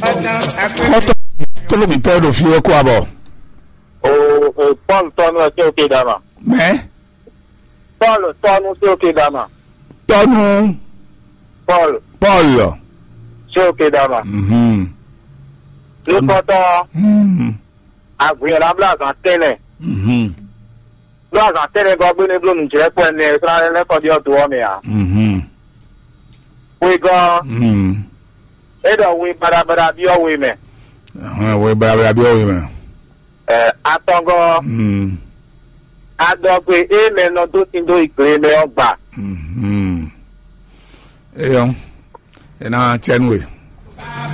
kọ́tọ̀ tó lómi pẹ́ ló fi kó àbọ̀ o o paul tọ́nu ẹ sí òkè dàmà mẹ́ paul tọ́nu sí òkè dàmà tọ́nu paul paul sí òkè dàmà mhm, lókọ́tọ́ mhm, àgbìyànjú abúlé tẹ́lẹ̀ mhm, lọ́sàn tẹ́lẹ̀ gan gbé ní blóòmù jẹ́ pẹ́ ní ìsirálẹ́ lẹ́kọ̀ọ́ di ọ̀tún wọ́n mi à mhm, wí gan mhm. ẹ̀dọ̀ wí badabada bí ọ̀wé mẹ́ àwọn ìwé bẹ́ẹ̀ bí ọ̀wé mẹ́rin. ẹ̀ atọ́gọ́ Mhm, adọ́gbé éèmẹ̀ náà tó ti do ìpè mẹ́ ọgbà mhm. Eyan, ina tiẹnu we.